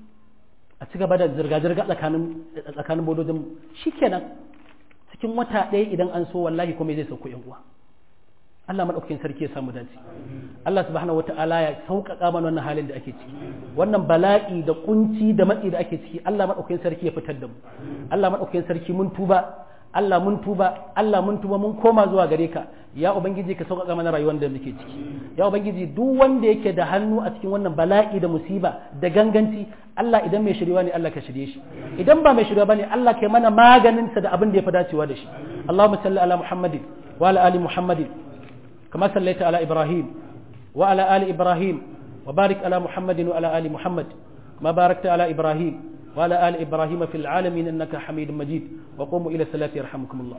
a ci gaba da zirga-zirga tsakanin tsakanin bododin shikenan cikin wata ɗaya idan an so wallahi kuma zai sauko yan uwa Allah madaukakin sarki ya samu dace Allah subhanahu wata'ala ya sauƙaƙa mana wannan halin da ake ciki wannan bala'i da kunci da matsi da ake ciki Allah madaukakin sarki ya fitar da mu Allah madaukakin sarki mun tuba Allah mun tuba Allah mun tuba mun koma zuwa gare ka ya ubangiji ka sauƙaƙa mana rayuwar da muke ciki ya ubangiji duk wanda yake da hannu a cikin wannan bala'i da musiba da ganganci Allah idan mai shirya ne Allah ka shirye shi idan ba mai shirya bane Allah kai mana maganin sa da abin da ya fi dacewa da shi Allahumma salli ala Muhammadin wa ala ali Muhammadin kama sallaita ala Ibrahim wa ala ali Ibrahim wa barik ala Muhammadin wa ala ali Muhammad ma barakta ala Ibrahim وعلى آل إبراهيم في العالمين إنك حميد مجيد وقوموا إلى الصلاة يرحمكم الله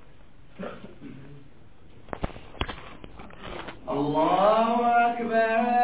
الله أكبر